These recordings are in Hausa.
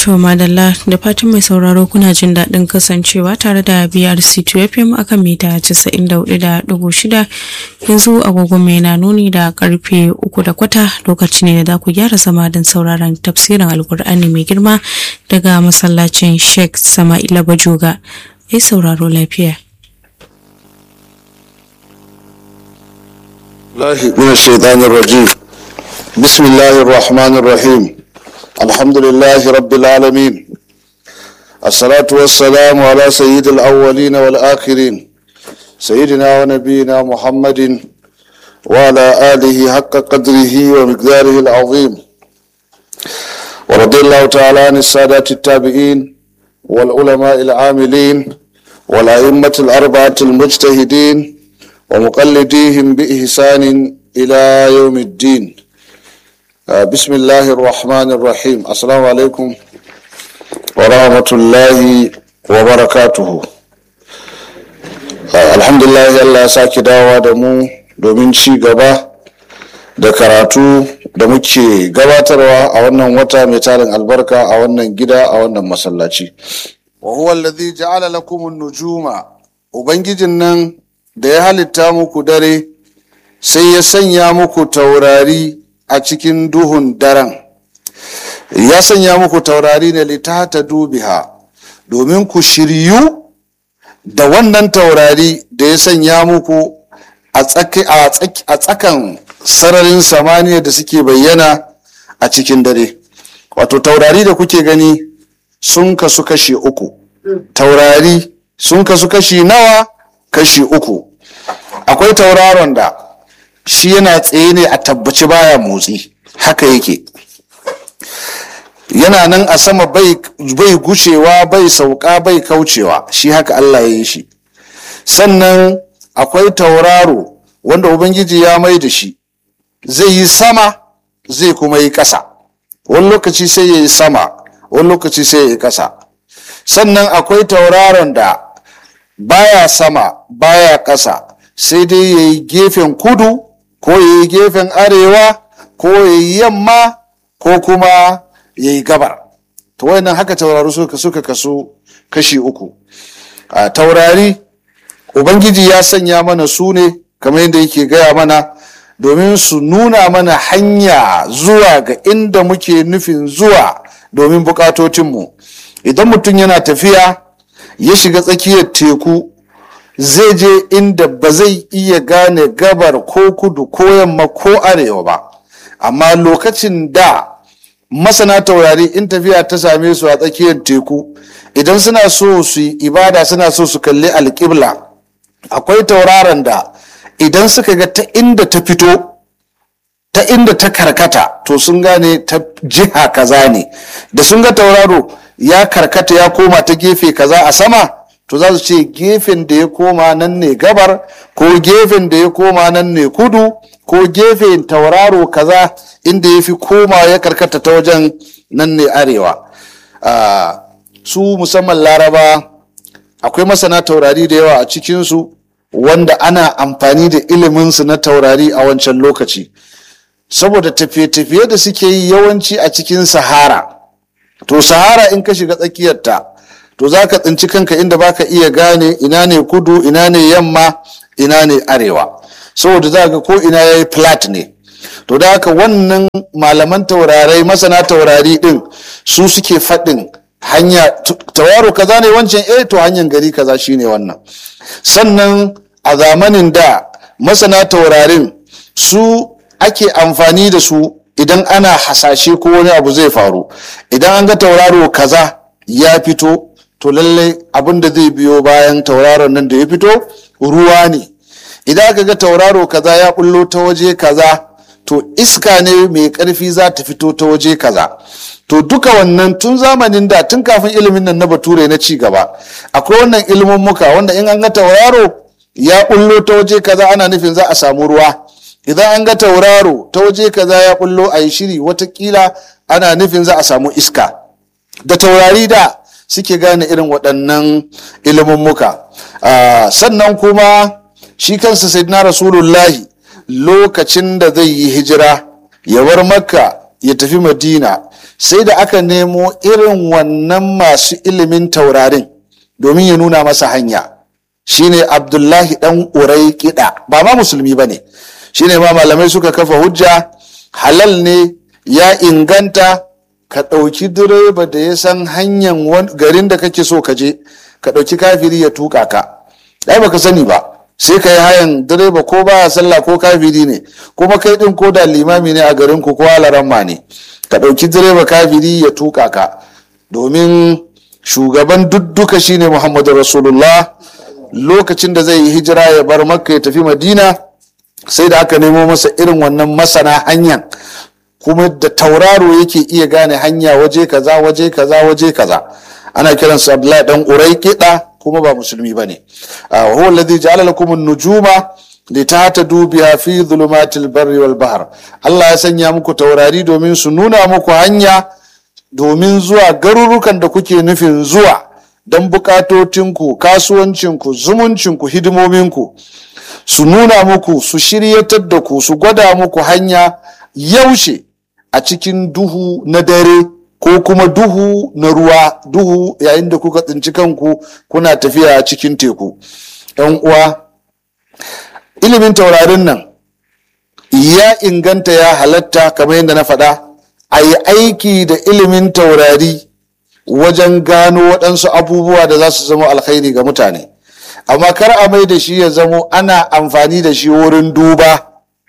To madalla da fatan mai sauraro kuna jin daɗin kasancewa tare da BRC 2 FM akan mita 94.6 yanzu agogon mai na nuni da karfe uku da kwata lokaci ne da za ku gyara zama don sauraron tafsirin alkur'ani mai girma daga masallacin Sheikh Sama'ila Bajoga. Ai sauraro lafiya. الله من الشيطان الرجيم بسم الله الرحمن الرحيم الحمد لله رب العالمين الصلاة والسلام على سيد الأولين والآخرين سيدنا ونبينا محمد وعلى آله حق قدره ومقداره العظيم ورضي الله تعالى عن السادات التابعين والعلماء العاملين والأئمة الأربعة المجتهدين ومقلديهم بإحسان إلى يوم الدين آه بسم الله الرحمن الرحيم السلام عليكم ورحمة الله وبركاته آه الحمد لله Allah sake dawowa da mu domin ci gaba da karatu da muke gabatarwa a wannan wata mai tarin albarka a wannan gida a wannan masallaci wa huwa alladhi ja'ala lakum an-nujuma ubangijin nan da ya halitta muku dare sai ya sanya muku taurari a cikin duhun daren ya sanya muku taurari ne litata dubiha domin ku shiryu da wannan taurari da ya sanya muku a tsakan sararin samaniya da suke bayyana a cikin dare wato taurari da kuke gani sun kasu kashi uku taurari sun kasu kashi nawa kashi uku akwai tauraron da shi yana tsaye ne a tabbaci baya motsi haka yake yana nan a sama bai, bai gushewa bai sauka bai kaucewa shi haka Allah ya yi shi sannan akwai tauraro wanda ubangiji ya mai da shi zai yi sama zai kuma yi ƙasa wani lokaci sai ya yi sama wani lokaci sai ya yi ƙasa sannan akwai tauraron da baya sama baya ƙasa sai dai ya yi gefen kudu ko ya yi gefen arewa ko ya yi yamma ko kuma ya yi gabar ta wannan haka taurari suka suka kasu kashi uku a taurari ubangiji ya sanya mana su ne kamar yadda yake gaya mana domin su nuna mana hanya zuwa ga inda muke nufin zuwa domin bukatocinmu idan mutum yana tafiya ya shiga tsakiyar teku zai je inda ba zai iya gane gabar ko kudu ko yamma ko arewa ba amma lokacin da masana taurari in tafiya ta same su a tsakiyar teku idan suna so su yi ibada suna so su kalli alƙibla akwai tauraron da idan suka ga ta inda ta fito ta inda ta karkata to sun gane ta jiha kaza ne da sun ga tauraro ya karkata ya koma ta gefe kaza a sama to za su ce gefen da ya koma nan ne gabar ko gefen da ya koma nan ne kudu ko gefen tauraro kaza inda ya fi koma ya karkata ta wajen nan ne arewa su musamman laraba akwai masana taurari da yawa a cikinsu wanda ana amfani da iliminsu na taurari a wancan lokaci saboda tafiye-tafiye da suke yi yawanci a cikin sahara to sahara in ka shiga tsakiyarta to za ka tsinci kanka inda baka iya gane ina ne kudu ina ne yamma ina ne arewa saboda za ga ko ina ya yi flat ne to da haka wannan malaman taurarai masana taurari din su suke faɗin hanya tauraro kaza ne wancan eh to hanyar gari kaza shine wannan sannan a zamanin da masana taurarin su ake amfani da su idan ana hasashe ko wani abu zai faru idan an ga tauraro kaza ya fito to lallai abin da zai biyo bayan tauraron nan da ya fito ruwa ne idan aka ga tauraro kaza ya bullo ta waje kaza to iska ne mai karfi za ta fito ta waje kaza to duka wannan tun zamanin da tun kafin ilimin nan na bature na ci gaba akwai wannan ilimin muka wanda in an ga tauraro ya bullo ta waje kaza ana nufin za a samu ruwa idan an ga tauraro ta waje kaza ya bullo a yi shiri watakila ana nufin za a samu iska da taurari da suke gane irin waɗannan ilimummuka sannan kuma shi kansa sayyidina rasulullahi lokacin da zai yi hijira ya bar makka ya tafi madina sai da aka nemo irin wannan masu ilimin taurarin domin ya nuna masa hanya shine abdullahi dan urai kiɗa ba ma musulmi ba ne shine ma malamai suka kafa hujja halal ne ya inganta ka ɗauki direba da ya san hanyar garin da kake so ka je ka ɗauki kafiri ya tuka ka ai baka sani ba sai ka yi hayan direba ko ba sallah ko kafiri ne kuma kai ɗin ko da limami ne a garin ku ko alaramma ne ka ɗauki direba kafiri ya tuka ka domin shugaban dudduka shine muhammadu rasulullah lokacin da zai yi hijira ya bar makka ya tafi madina sai da aka nemo masa irin wannan masana hanyar kuma da tauraro yake iya gane hanya waje kaza waje kaza waje kaza ana kiransa abdullahi dan urai kiɗa kuma ba musulmi ba ne huwa alladhi ja'ala lakum an-nujuma litahtadu biha fi dhulumatil barri wal bahr Allah ya sanya muku taurari domin su nuna muku hanya domin zuwa garurukan da kuke nufin zuwa don bukatotinku kasuwancinku zumuncinku hidimominku su nuna muku su shiryatar da ku su gwada muku hanya yaushe a cikin duhu na dare ko kuma duhu na ruwa duhu yayin da kuka tsinci kanku kuna tafiya a cikin teku yan uwa ilimin taurarin nan ya inganta ya halatta kamar yadda na faɗa a yi aiki da ilimin taurari wajen gano waɗansu abubuwa da za su zama alkhairi ga mutane amma kar a mai da shi ya zamo ana amfani da shi wurin duba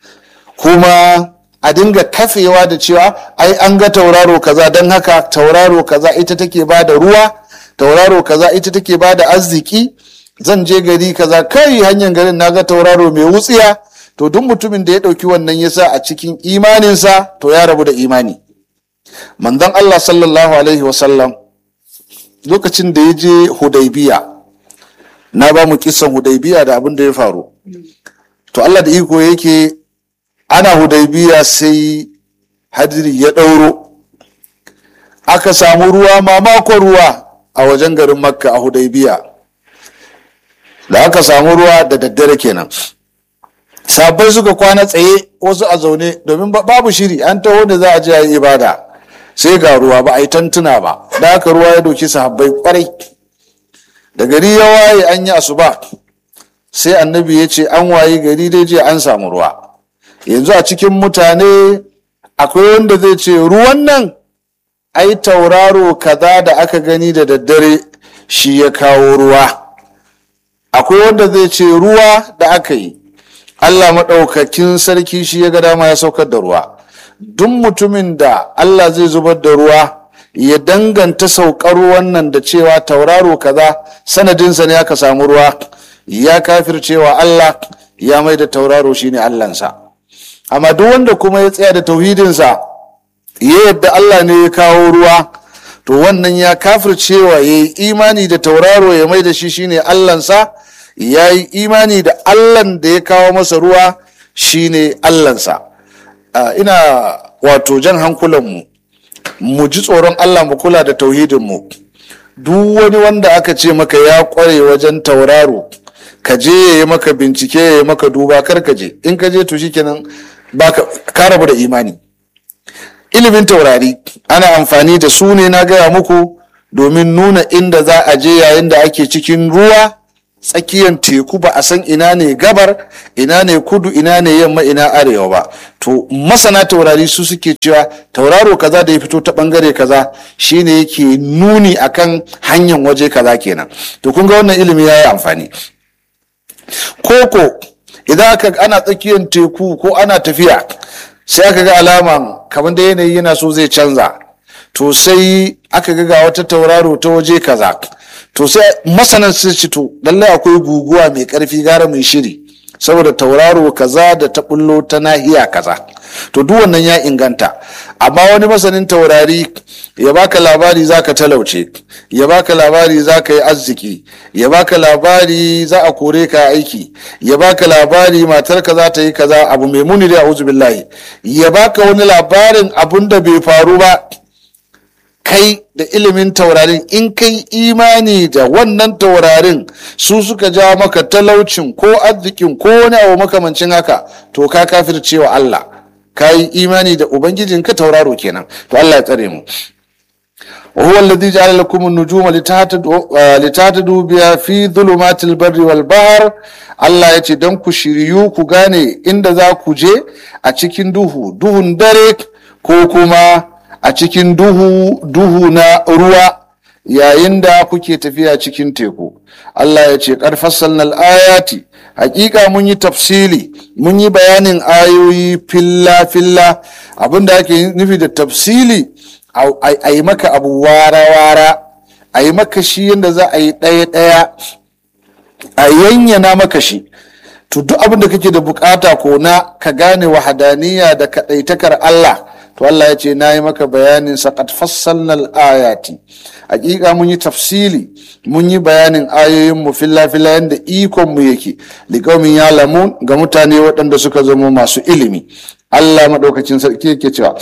kuma a dinga kafewa da cewa ai an ga tauraro kaza don haka tauraro kaza ita take ba da ruwa tauraro kaza ita take ba da arziki zan je gari kaza kai hanyar garin na ga tauraro mai wutsiya to duk mutumin da ya ɗauki wannan yasa a cikin imaninsa to ya rabu da imani manzon Allah sallallahu alaihi wasallam lokacin da ya je hudaybiya na ba mu kisan hudaybiya da abin da ya faru to Allah da iko yake ana hudaybiya sai hadiri ya ɗauro aka samu ruwa mamakon ruwa a wajen garin makka a hudaybiya da aka samu ruwa da daddare kenan sabai suka kwana tsaye wasu a zaune domin babu shiri an taho da za a je a yi ibada sai ga ruwa ba a yi tantuna ba da aka ruwa ya doki sahabbai kwarai da gari ya waye an yi asuba sai annabi ya ce an waye gari dai je an samu ruwa yanzu a cikin mutane akwai wanda zai ce ruwan nan ai tauraro kaza da aka gani da daddare shi ya kawo ruwa akwai wanda zai ce ruwa da aka yi allah maɗaukakin sarki shi ya ga dama ya saukar da ruwa duk mutumin da allah zai zubar da ruwa ya danganta saukar ruwan nan da cewa tauraro kaza sanadinsa ne aka samu ruwa ya kafircewa allah ya mai da tauraro shine allansa amma duk wanda kuma ya tsaya da tauhidinsa ya yadda Allah ne ya kawo ruwa to wannan ya kafircewa ya yi imani da tauraro ya mai da shi shine Allahnsa ya yi imani da Allahn da ya kawo masa ruwa shine Allahnsa ina wato jan hankulanmu mu ji tsoron Allah mu kula da tauhidinmu duk wani wanda aka ce maka ya kware wajen tauraro ka je ya yi maka bincike ya yi maka duba kar ka je in ka je to shikenan baka ka rabu da imani ilimin taurari ana amfani da su ne na gaya muku domin nuna inda za a je yayin da ake cikin ruwa tsakiyar teku ba a san ina ne gabar ina ne kudu ina ne yamma ina arewa ba to masana taurari su suke cewa tauraro kaza da ya fito ta bangare kaza shine yake nuni akan hanyar waje kaza kenan to kun ga wannan ilimi ya yi amfani koko idan aka ana tsakiyar teku ko ana tafiya sai aka ga alaman kamar da yanayi yana so zai canza to sai aka ga ga wata tauraro ta waje kaza to sai masanan su ci to lallai akwai guguwa mai karfi gara mai shiri saboda tauraro kaza da ta bullo ta nahiya kaza to duk wannan ya inganta amma wani masanin taurari ya baka labari zaka talauce ya baka labari zaka yi arziki ya baka labari za a kore ka aiki ya baka labari matarka za ta yi kaza abu mai muni da a'udhu billahi ya baka wani labarin abun da bai faru ba kai da ilimin taurarin in kai imani da wannan taurarin su suka ja maka talaucin ko arzikin ko wani abu makamancin haka to ka kafircewa Allah ka yi imani da ubangijinka tauraro kenan to Allah ya tsare mu وهو الذي جعل لكم النجوم لتهتدوا لتهتدوا بها في ظلمات البر والبحر Allah ya ce don ku shiryu ku gane inda za ku je a cikin duhu duhun dare ko kuma a cikin duhu duhu na ruwa yayin da kuke tafiya cikin teku Allah ya ce ƙarfassalnal ayati hakika mun yi tafsili mun yi bayanin ayoyi filla filla abinda ake nufi da tafsili a yi maka abu wara-wara a yi maka shi yadda za a yi ɗaya-ɗaya a yanyana maka shi to duk abin da kake da bukata ko na ka gane wahadaniya da kaɗaitakar Allah to Allah ya ce na yi maka bayanin saƙat fassalnal ayati hakika mun yi tafsili mun yi bayanin ayoyin mu filla filla yadda ikon mu yake liƙaumin ya lamun ga mutane waɗanda suka zama masu ilimi Allah maɗaukacin sarki yake cewa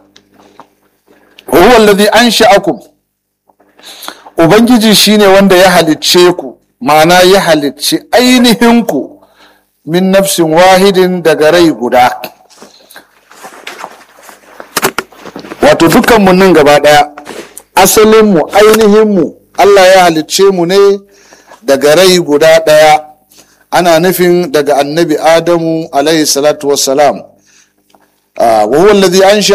huwa alladhi ansha'akum ubangiji shine wanda ya halicce ku ma'ana ya halicci ainihin ku min nafsin wahidin daga rai guda wato dukkanmu nan gaba daya asalinmu ainihinmu Allah ya halicce mu ne daga rai guda daya ana nufin daga annabi adamu alaihi salatu wassalam wa huwa alladhi ansha